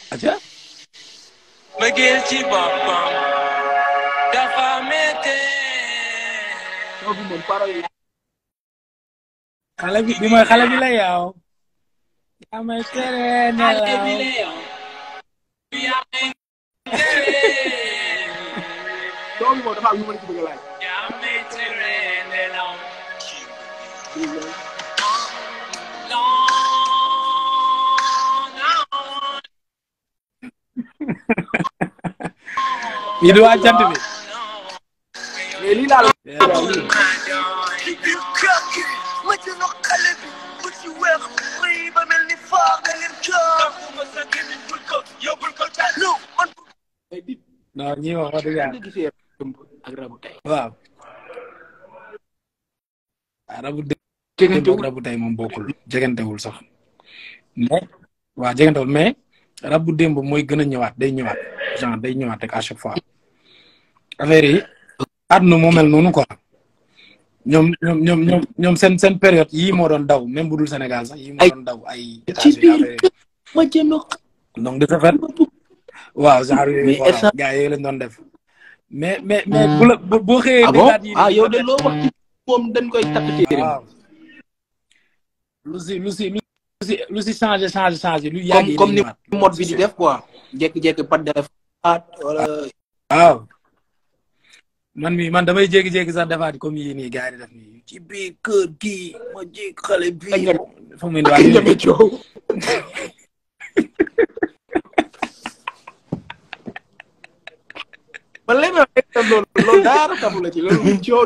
aca mbëggeel ci boppam dafa métti. bi moom parole yi xale bi bi mooy xale bi la yow yaa may tere xale bi nelaw la yow. yaa may tere. soo bi moom dafa am lu ma la ci bëgg a laaj yaa may tere nelaw. bii du waa jant bi mais lii laa la ci biir kër gi ma jëloon xale bi bu ci weex rëy ba mel ni faa nga leen kër. non man mais dit non ñii wax wax dëgg nga yàlla gisee dëmb ak rabu tey waaw ah rabu démb ak jegantewul rabu tey moom bokkul jegantewul sax mais waaw jegantewul mais rabu démb mooy gën a ñëwaat day ñëwaat genre day ñëwaat rek à chaque fois affaire yi àdduna moo mel noonu quoi ñoom ñoom ñoom ñoom ñoom seen seen période yii moo doon daw même bu dul Sénégal sax yii moo Ay, doon daw ay ci États-Unis biir affaire yi. ma jëloon donc de ce fait waaw genre Mais yooyu waaw instant- gars yooyu lañ doon def mais mais mais bu la bu- boo xëyee ah bon déggaat yi ah yow de loo wax ci moom dañ koy takk téere waaw lu si lu si lu si lu si changé changé changé lu yàgg comme yi comme day ni ñëwaat. mode bi di def quoi jékki-jékki pat def at wala waaw man mi man damay jékki-jékki sax defaat comme yii nii gars yi di def nii ci biir kër gi ma jékki xale bi Ay, nga- fa mu ne waa ñeme coow man léegi nag loolu loolu daara tabu la ci loolu mu coow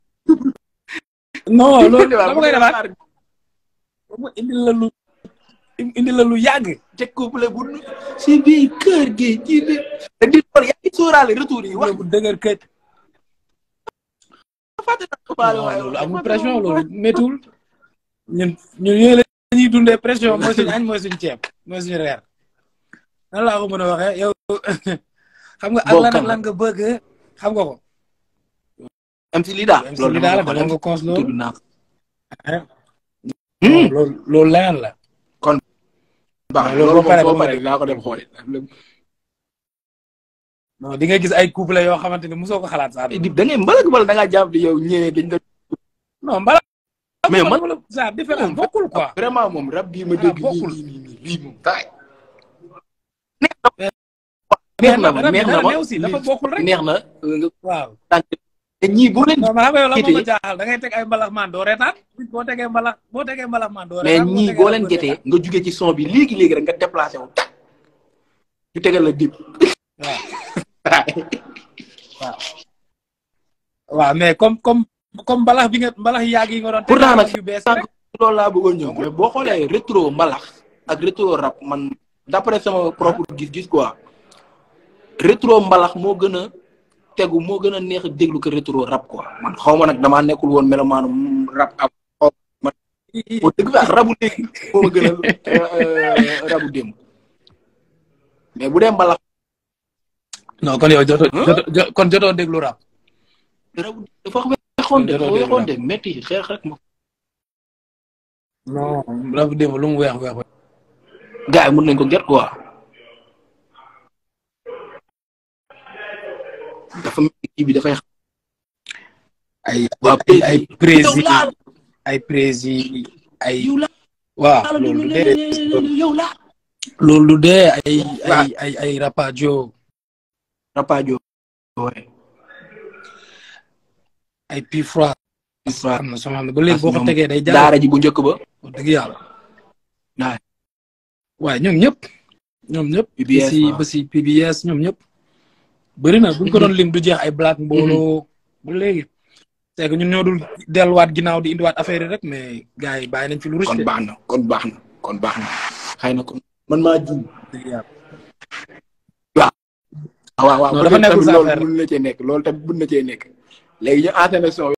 non loolu dama koy defaat mu indi la lu indi la lu yàgg te couple bu nu si biir kër gi ci biir te di loolu yaa ngi sóoraale retour yi wax bu dëgër këj fàtte na ko baale non waaye loolu amul pression loolu méttiwul ñun ñun yooyu la ñuy dundee pression mooy suñu añ mooy suñu ceeb mooy suñu reer nan laa ko mën a waxee yow xam nga ak Bon, lan ak kan la? lan nga bëgg xam nga ko. am si lii daal MC li daal dama nga cons tudd loolu. naa ko non loolu loolu leneen la. baax loolu loolu boo paree moom soo ba mu paree naa ko dem xooli non di nga gis ay couple yoo xamante ni mosoo ko xalaat sax. di da ngay mbalak wala da ngaa jàpp di yow ñeneen dañ doon non mbala. mais man wala ça différent bokkul quoi. vraiment moom rab bii ma Ah, dégg nii bokkul. nii nii nii lii moom taay mais neex na ma rab bi neex na dara ma ne aussi dafa bokkul rek. neex na nga waaw. tànk te ñii boo leen non man xam nga yow la Kiite moo ma yi. jaaxal da ngay teg ay mbalax maan doo reetaan boo tegee mbalax boo tegee mbalax maan doo mais reetaan ñii boo leen getee nga jugee ci son bi léegi léegi rek nga déplacé wu tak ñu tegal la dib waaw waaw mais comme comme comme mbalax bi nga mbalax yàgg yi nga doon. pourtant nag yu bees sànq rek. loolu laa bëggoon ñëw mais boo xoolee rétro mbalax ak rétro rap man d'après sama propre gis-gis quoi rétro mbalax moo gën a tegu moo gën a neex a déglu que rétro rap quoi man xaw ma nag damaa nekkul woon melomaanu rap ab xaw ma boo dëgg fa rabu léegi moo ma gën a rabu démb mais bu dee mbalax non kon yow joto joto jo- kon jotoo déglu rap. rabu dafa weexoon de dafa Jotoo déglu weexoon rap. de métti xeex rek ma non rap démb lu mu weex weex. gars yi mën nañ ko get quoi dafa mel ni kii bi dafay ay Waa ay ay prési yow laa ay prési ay. yow laa waaw la loolu du dee yow laa loolu du dee ay Waaw. ay ay ay rapajo rapajo ouais ay pi froid am na soo xam ne ba léegi boo ko ñoom tegee day jàll daara ji bu njëkk ba wax dëgg yàlla Waay. waaye ñoom ñëpp ñoom ñëpp PBS, ba si waaw. ba si PBS ñoom ñëpp bëri na buñ ko doon lim du jeex ay black mbooloo ba léegi c'est que ñun ñoo dul delluwaat ginnaaw di indiwaat affaire yi rek mais gars yi bàyyi nañ fi lu kon riche baax na kon baax na kon baax na xëy na kon man maa juum dëgg yàlla waaw waaw Non, peut-être dafa nekkul tamit sa loolu affaire. mën na cee nekk loolu tamit mën na cee nekk léegi ñu enchaîné son